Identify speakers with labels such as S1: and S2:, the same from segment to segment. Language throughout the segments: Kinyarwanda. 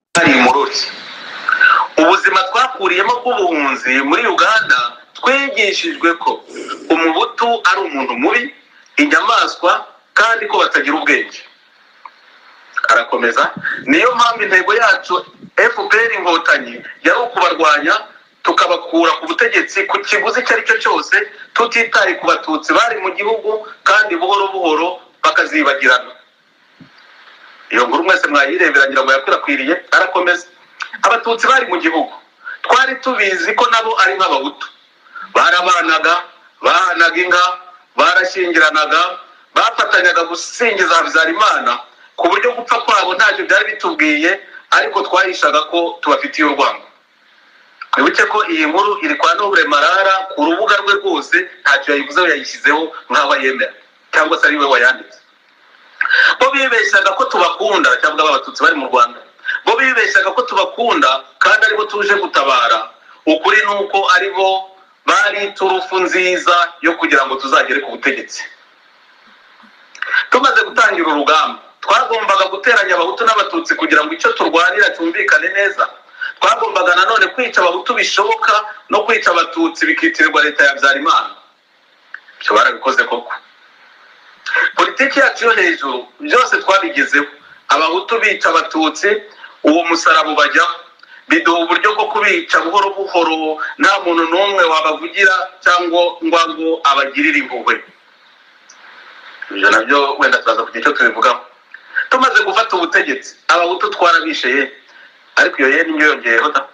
S1: utari imurutse ubuzima twakuriyemo bw'ubuhunzi muri uganda twigishijwe ko umubutu ari umuntu mubi inyamaswa kandi ko batagira ubwenge arakomeza niyo mpamvu intego yacu fpr inkotanyi yari ukubarwanya tukabakura ku butegetsi ku kiguzi icyo ari cyo cyose tutitaye ku batutsi bari mu gihugu kandi buhoro buhoro bakazibagirana iyo nkuru mwese mwayireberangira ngo yakwirakwiriye arakomeza abatutsi bari mu gihugu twari tubizi ko nabo ari nk'abahutu barabanaga bahanaga inka barashyingiranaga bafatanyaga gusingiza habyarimana ku buryo gupfa kwabo ntacyo byari bitubwiye ariko twahishaga ko tubafitiye urwango wibuke ko iyi nkuru iri kwa n'ubure marara ku rubuga rwe rwose ntacyo yayivuzeho yayishyizeho nk'aho yemera cyangwa se ari we wayanditse bo bibeshyaga ko tubakunda cyangwa abatutsi bari mu rwanda bo bibeshyaga ko tubakunda kandi aribo tuje gutabara ukuri ni uko aribo bari turufu nziza yo kugira ngo tuzagere ku butegetsi tumaze gutangira urugamba twagombaga guteranya abahutu n'abatutsi kugira ngo icyo turwanira cyumvikane neza twagombaga nanone kwica abahutu bishoboka no kwica abatutsi bikitirirwa leta ya habyarimana ibyo barabikoze koko politiki yacu yo hejuru byose twabigezeho abahutu bica abatutsi uwo musaraba ubajyaho biduha uburyo bwo kubica buhoro buhoro nta muntu n'umwe wabavugira cyangwa ngo abagirire impuhwe ibyo nabyo wenda turaza kugira icyo tubivugaho tumaze gufata ubutegetsi abahutu twarabisheye ariko iyo ye niyo yongeyeho da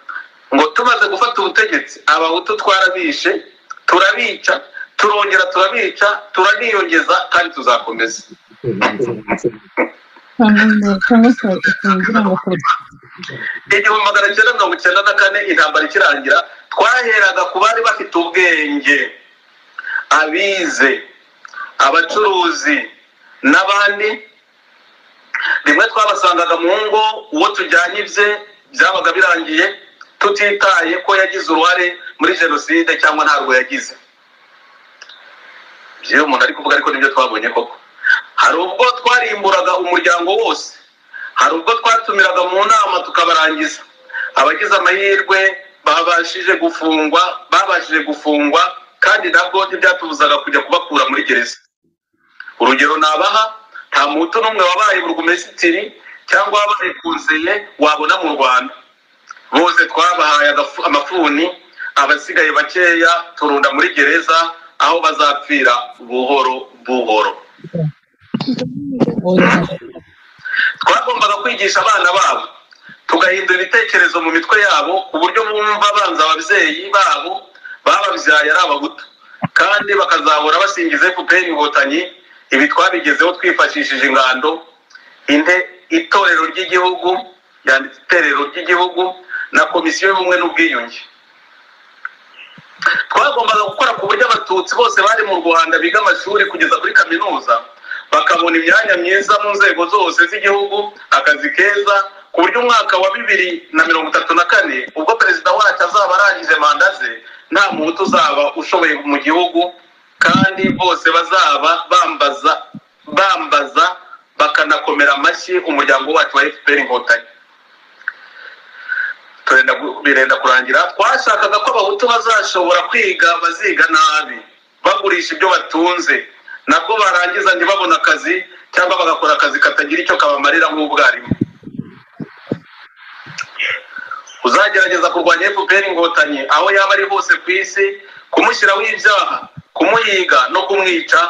S1: ngo tumaze gufata ubutegetsi abahutu twarabishe turabica turongera turabica turaniyongeza kandi tuzakomeza igihumbi magana cyenda mirongo icyenda na kane intambara ikirangira twaheraga ku bari bafite ubwenge abize abacuruzi n'abandi rimwe twabasangaga mu ngo uwo tujyanye ibye byabaga birangiye tutitaye ko yagize uruhare muri jenoside cyangwa ntabwo yagize byewe umuntu ari kuvuga ariko nibyo twabonye koko hari ubwo twarimburaga umuryango wose hari ubwo twatumiraga mu nama tukabarangiza abagize amahirwe babashije gufungwa babashije gufungwa kandi nabwo ntibyatubuzaga kujya kubakura muri gereza urugero nabaha nta muto n'umwe wabaye burugumesitiri cyangwa wabaye konseye wabona mu rwanda bose twabahaye amafuni abasigaye bakeya turunda muri gereza aho bazapfira buhoro buhoro twagombaga kwigisha abana babo tugahindura ibitekerezo mu mitwe yabo ku buryo bumva banza ababyeyi babo bababyaye ari abahutu kandi bakazahora basingiza fpr inkotanyi ibi twabigezeho twifashishije ingando itorero ry'igihugu yanditse itorero ry'igihugu na komisiyo y'ubumwe n'ubwiyunge twagombaga gukora ku buryo abatutsi bose bari mu rwanda biga amashuri kugeza kuri kaminuza bakabona imyanya myiza mu nzego zose z'igihugu akazi keza ku buryo umwaka wa bibiri na mirongo itatu na kane ubwo perezida wacu azaba arangije manda ze nta muntu uzaba ushoboye mu gihugu kandi bose bazaba bambaza bambaza bakanakomera amashyi umuryango wacu wa efuperi inkotanyi birenda kurangira twashakaga ko abahutu bazashobora kwiga baziga nabi bagurisha ibyo batunze nabwo barangiza ntibabone akazi cyangwa bagakora akazi katagira icyo kabamarira nk'ubwarimu uzagerageza kurwanya fpr inkotanyi aho yaba ari hose ku isi kumushyiraho ibyaha kumuhiga no kumwica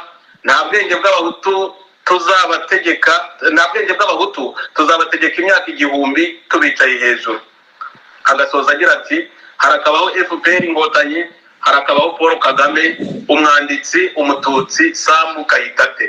S1: nta bwenge bw'abahutu tuzabategeka nta bwenge bw'abahutu tuzabategeka imyaka igihumbi tubicaye hejuru agasoza agira ati harakabaho fpr inkotanyi harakabaho paul kagame umwanditsi umututsi samu kayitate